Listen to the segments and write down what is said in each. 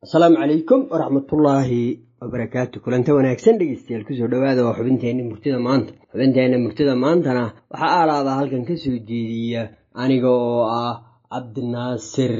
asalaamu calaykum waraxmatullaahi wabarakaatu kulanta wanaagsan dhegeystayaal kusoo dhawaada waa xubinteenna murtida maanta xubinteenna murtida maantana waxaa aalaabaa halkan ka soo jeediya aniga oo ah cabdinaasir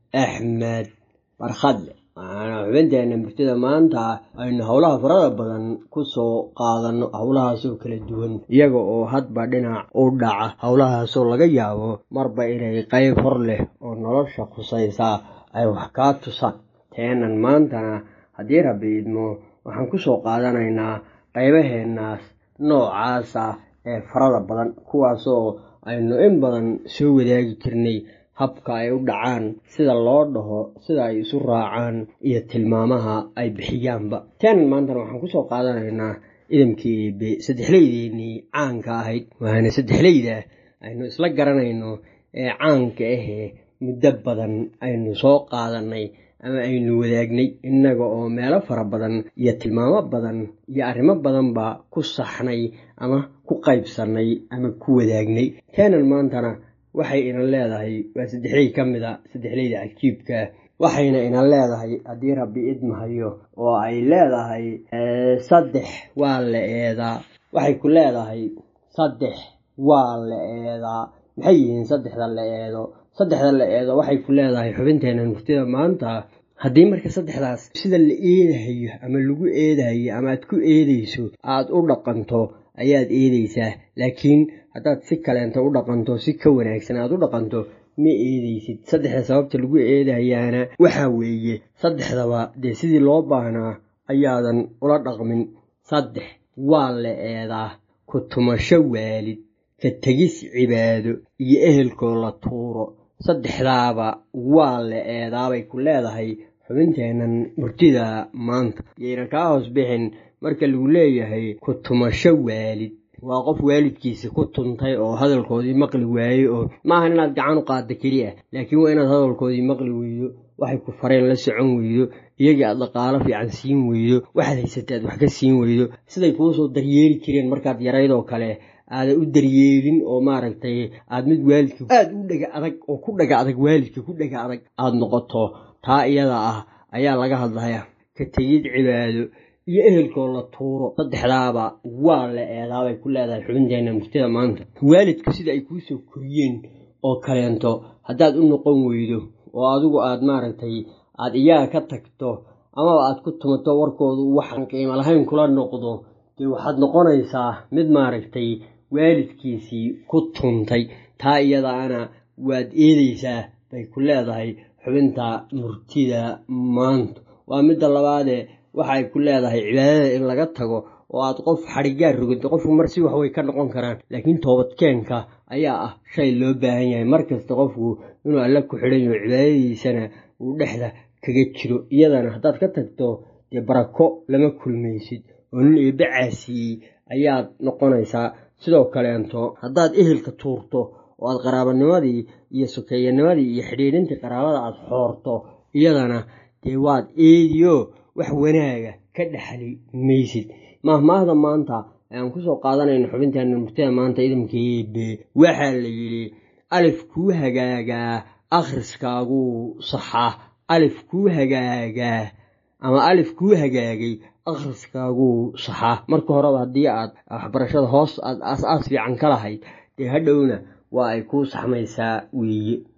axmed barkhadle waxaana xubinteenna murtida maanta aynu howlaha farada badan kusoo qaadano howlahaasoo kala duwan iyaga oo hadba dhinac u dhaca howlahaasoo laga yaabo marba inay qayb hor leh oo nolosha khusaysaa ay wax kaa tusaan teenan maantana haddii rabbi idmo waxaan kusoo qaadanaynaa qaybaheennaas noocaas ah ee farada badan kuwaasoo aynu in badan soo wadaagi jirnay habka ay u dhacaan sida loo dhaho sida ay isu raacaan iyo tilmaamaha ay bixiyaanba teenan maantana waxaan kusoo qaadanaynaa idamkii eebe saddexleydeennii caanka ahayd waana saddexleyda aynu isla garanayno ee caanka ahee muddo badan aynu soo qaadanay ama aynu wadaagnay innaga oo meelo fara badan iyo tilmaamo badan iyo arrimo badanba ku saxnay ama ku qaybsannay ama ku wadaagnay teenan maantana waxay ina leedahay waa saddexley ka mid a saddexleyda cajiibka waxayna ina leedahay haddii rabbi idmahayo oo ay leedahay saddex waa la eedaa waxay ku leedahay saddex waa la eedaa maxay yihiin saddexda la eedo saddexda la eedo waxay ku leedahay xubinteena murtida maanta haddii marka saddexdaas sida la eedahayo ama lagu eedahayo ama aad ku eedayso aad u dhaqanto ayaad eedaysaa laakiin haddaad si kaleenta u dhaqanto si ka wanaagsan aad u dhaqanto ma eedaysid saddexda sababta lagu eedahayaana waxaa weeye saddexdaba dee sidii loo baahnaa ayaadan ula dhaqmin saddex waa la eedaa ku tumasho waalid ka tegis cibaado iyo ehelkoo la tuuro saddexdaaba waa la eedaabay ku leedahay xubinteennan murtida maanta yayna kaa hoos bixin marka lagu leeyahay ku tumasho waalid waa qof waalidkiisa ku tuntay oo hadalkoodii maqli waayey oo maahan inaad gacan u qaadda keliya laakiin waa inaad hadalkoodii maqli weydo waxay ku fareen la socon weydo iyagii aad dhaqaalo fiican siin weydo waxaad haysatay aad wax ka siin weydo siday kuusoo daryeeli jireen markaad yaraydoo kale aadan u daryeelin oo maaragtay aad mid waalidka aada u dhega adag oo ku dhaga adag waalidka ku dhega adag aada noqoto taa iyada ah ayaa laga hadlaya ka tegid cibaado iyo ehelkoo la tuuro saddexdaaba waa la eedaabay ku leedahay xubinteenna murtida maanta waalidku sida ay kuusoo koriyeen oo kaleento haddaad u noqon weydo oo adigu aad maaragtay aada iyaga ka tagto amaba aad ku tumato warkoodu waxaan qiimo lahayn kula noqdo dee waxaad noqonaysaa mid maaragtay waalidkiisii ku tuntay taa iyadaana waad eedaysaa bay ku leedahay xubinta murtida maanta waa midda labaadee waxay ku leedahay cibaadada in laga tago oo aad qof xadhigaar roganta qofku mar si wax way ka noqon karaan laakiin toobadkeenka ayaa ah shay loo baahan yahay mar kasta qofku inuu alle ku xidhan yaho cibaadadiisana uu dhexda kaga jiro iyadana haddaad ka tagto dee barako lama kulmaysid oo nin eebbe caasiyey ayaad noqonaysaa sidoo kaleento haddaad ehelka tuurto oo aad qaraabanimadii iyo sokeeyanimadii iyo xidhiidhintii qaraabada aad xoorto iyadana dee waad eediyo wax wanaaga ka dhexli maysid mahmaahda maanta ayaan kusoo qaadanayna xubinteena murtida maanta idamkeebe waxaa la yidhi alif kuu hagaagaa akhriskaaguu saxaa alif kuu hagaagaa ama alif kuu hagaagay akhriskaaguu saxaa marka horeba haddii aad waxbarashada hoos aad aas-aas fiican ka lahayd dee hadhowna waa ay kuu saxmaysaa weeye